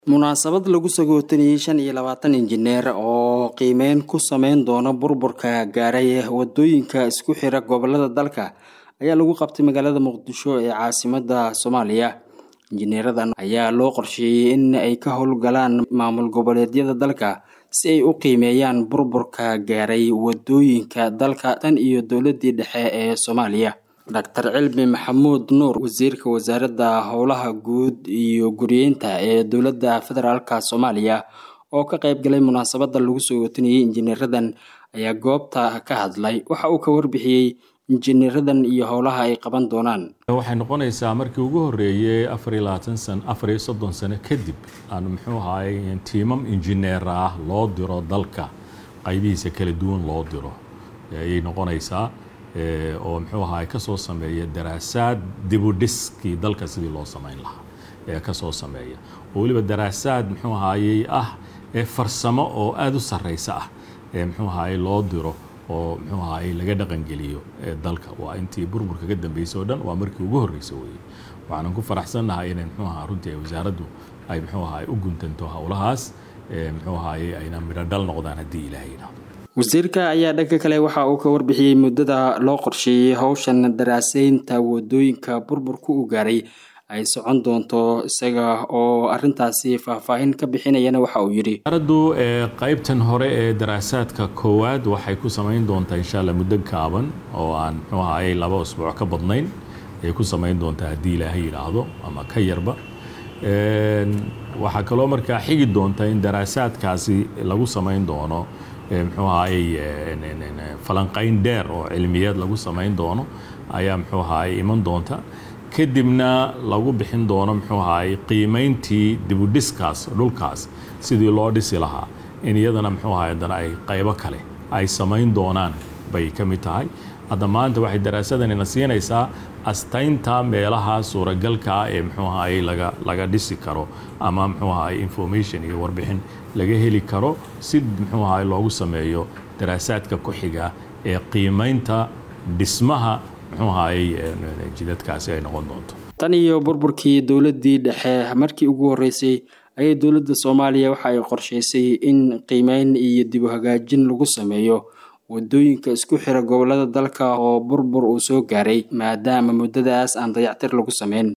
munaasabad lagu sagootanayay shan iyo labaatan injineer oo qiimeyn ku sameyn doona burburka gaaray wadooyinka isku xira gobolada dalka ayaa lagu qabtay magaalada muqdisho ee caasimada soomaaliya injineeradan ayaa loo qorsheeyey in ay ka howlgalaan maamul goboleedyada dalka si ay u qiimeeyaan burburka gaaray wadooyinka dalka tan iyo dowladii dhexe ee soomaaliya doctor cilmi maxamuud nuur wasiirka wasaaradda howlaha guud iyo guriyeynta ee dowladda federaalk soomaaliya oo ka qayb galay munaasabada lagu soo watanayay injineeradan ayaa goobta ka hadlay waxa uu ka warbixiyey injineeradan iyo howlaha ay qaban doonaan waxay noqonaysaa markii ugu horeeyey afariyo labaatan san afariyo soddon sano kadib aan muxuu ahaay tiimam injineer ah loo diro dalka qaybihiisa kala duwan loo diro ayay noqonaysaa oo muxuu ahaay kasoo sameeya daraasaad dibudhiskii dalka sidii loo samayn lahaa ee kasoo sameeya oo weliba daraasaad muxuu ahaayey ah ee farsamo oo aada u sarreysa ah ee muxuu ahaayey loo diro oo muxuu ahaayey laga dhaqangeliyo dalka waa intii burburka ka dambeysay oo dhan waa markii ugu horreysay weeye waxaanan ku faraxsannahay inay muxuu ahaa runtii wasaaraddu ay muxuu ahaay u guntanto howlahaas muxuu ahaayey ayna midho dhal noqdaan haddii ilaahay yidhaahdo wasiirka ayaa dhanka kale waxa uu ka warbixiyey muddada loo qorsheeyey howshan daraaseynta wadooyinka burburka u gaaray ay socon doonto isaga oo arintaasi faahfaahin ka bixinayana waxa uu yidhi wasaaraddu qaybtan hore ee daraasaadka koowaad waxay ku samayn doontaa insha alla muddo gaaban oo aan muxuu ahaayey laba usbuuc ka badnayn ayay ku samayn doontaa haddii ilaahay yidhaahdo ama ka yarba waxaa kaloo markaa xigi doonta in daraasaadkaasi lagu samayn doono muxuu ahaayey falanqayn dheer oo cilmiyeed lagu samayn doono ayaa muxuu ahaayey iman doonta kadibna lagu bixin doono muxuu ahaayey qiimayntii dibudhiskaas dhulkaas sidii loo dhisi lahaa in iyadana muxuu ahaay haddana ay qaybo kale ay samayn doonaan bay ka mid tahay hadda maanta waxay daraasadanina siinaysaa astaynta meelaha suuragalkaa ee muxuu ahaayey laga laga dhisi karo ama muxuu ahaayey information iyo warbixin laga heli karo si muxuu ahaay loogu sameeyo daraasaadka ku xiga ee qiimaynta dhismaha muxuu ahaayey jidadkaasi ay noqon doonto tan iyo burburkii dowladii dhexe markii ugu horeysay ayay dowladda soomaaliya waxa ay qorsheysay in qiimeyn iyo dib u hagaajin lagu sameeyo wadooyinka isku xira gobolada dalka oo burbur uu soo gaaray maadaama muddadaas aan dayactir lagu sameyn